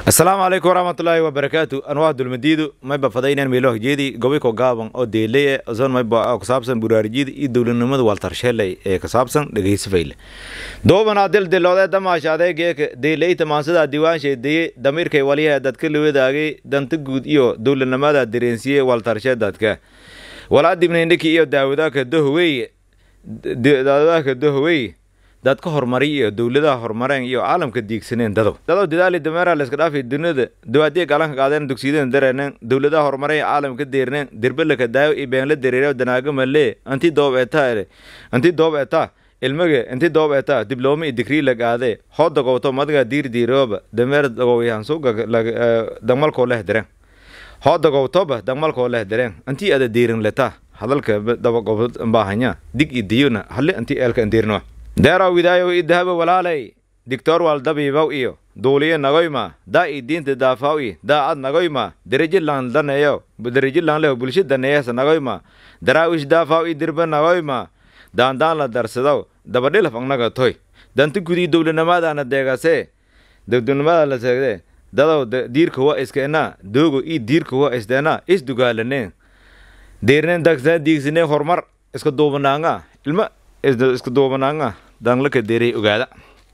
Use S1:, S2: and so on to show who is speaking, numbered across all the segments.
S1: asalaamu calaykum waraxmatullaahi wabarakaatu anwaa dulmadiidu mayba fadaynan meelo hjeedi gobiko gaaban oo deeleye zon mayba kusaabsan buraarijida iyo dowladnimada waltarsheeley ee kusaabsan dhegeysafayle doobanaa dildiloodee damaashaadee geeka deeleyta maansadaa diiwaanshay deye damiirkay waliyaha dadka lawadaagay danta guud iyo dowladnimada dareensiye waltarshe dadka walaa dibnayndhiki iyo daawadaaka dohwey daawadaaka dohwey dadka horumariy iyo dowladaha horumareen iyo caalamka diigsaneen dadow dadow dadaali dameera layska dhaafay dunida dawaadiya galanka qaadeen dugsiyadeen dareeneen dowladaha horumareen caalamka deerneen dirbelaka daayo iyo beenla dareere danaaga malee anti doob etaa anti doob etaa ilmage inti doob etaa diblooma iyo digrii la qaadee hoo dagowto madiga diir diirooba dameer dagowyaan suga dagmalkoo leh dareen hoo dagowtoba dagmalkoo leh dareen anti ada diirin letaa hadalka dabagobo baahanya dig iyo diyona hali anti eelka andiirno deeraw widaayow i dahabo walaalay digtoor waal dabiibaw iyo duuliye nagoyma daa i diinta daafaw i daa ad nagoyma derejilaan daneeyo derejilaan leho bulsha daneeyasa nagoyma daraawish daafaw i dirba nagoyma daandaan la darsadow dabadhilaf agnaga toy danta gudii dowladnimadaana deegase dowladnimada la seegde dadow diirka wa iskeena doogo i diirka wa isteena isdugaalaneen deerneen dagsa diigsane horumar iska duubanaanga ilma iska duubanaanga danglaka deeray ogaada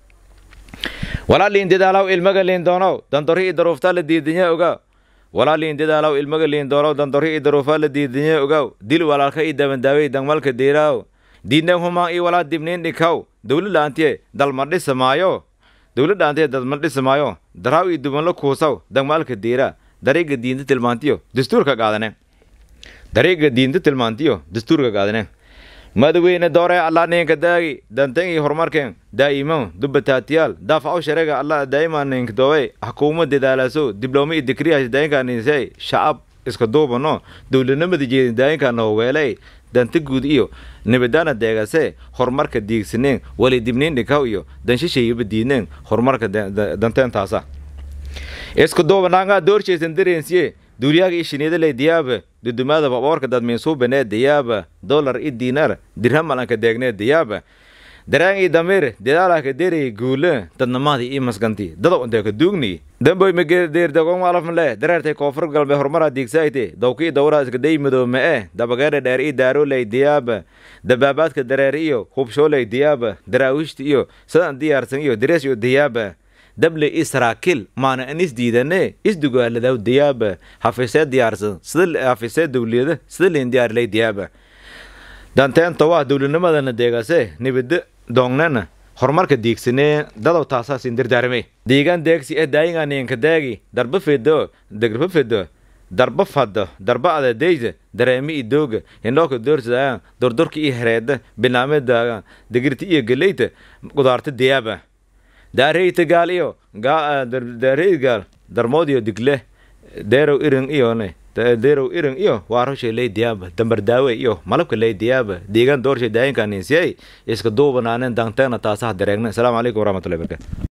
S1: walaa liin dadaalaw ilmaga liin doonow dandori i daruuftaa la diidanya ogaw walaa liin dadaalaw ilmaga liin doonow dandori i daruufaa la diidanya ogaw dil walaalka i dabandaawey dangmalka deeraaw diidneen humaan iyo walaa dibniin dhikaw dowladhaantiye dalma dhisamaayo dowladhaantiye dalma dhisamaayo daraaw iyo dubanla kuusaw dangmaalka deeraa dariiga diinta tilmaantiyo dastuurka qaadane dariiga diinta tilmaantiyo dastuurka qaadane madaweyne doore allah ninka daagi dantan iyo horumarkeen daa'imo dubataatiyaal daafaco sharega allah daa'ima ninka doowe xukuuma dadaalaso diblooma iyo digriyaas daayinka ninsay shacab iska duubano dowladnimada jeedin daayinka nooweeley danta guud iyo nabadaana deegase horumarka diigsaneen wali dibniin dhikaw iyo danshashayaba diidneen horumarka danteentaasa isku duubanaanga doorshaysan dareensiye duuliyaaga i shiniidaley diyaaba dudumaada baboorka dadmiinsuubanee diyaaba dolar i diinar dirhamalanka deegnee diyaaba daraan i damiir dedaalaka derey guule dadnamaadi i masganti dadow inteeka duugni damboy magedeerdagonwalafmale dareertay koonfur galbe horumara diigsaayte dowki i dowraa iska day madoome e dabageere dheer i daaroley diyaaba dabaabaadka dareer iyo hubshooley diyaaba daraawiishta iyo sadan diyaarsan iyo darees iyo diyaaba dable i saraakiil maana an is diidane isdugaaladaw diyaaba hafisee diyaarsan sida hafisee dowliyada sida leen diyaarlay diyaaba danteenta waa dowladnimadana deegase nibada doongnena horumarka diigsanee dadow taasaasin dardaarmay diigan deegsi e daayinga ninka daagi darba fedo degrba fedo darba fado darba adadeyda dareemi i dooga hindhooka doorsadaaan dordorka i hereeda binaamedaaga degirta iyo galeyta qudaarta diyaaba daareyta gaal iyo daarey gaal darmood iyo digle deerow irin iyone deerow irin iyo waaroshay ley diyaaba dambardaawe iyo malabka ley diyaaba deegaan doorshay daayinka ninsiyay iska duubanaaneen danteena taasaha dareegna asalaamu calaykum waraxmatullahi barakaatu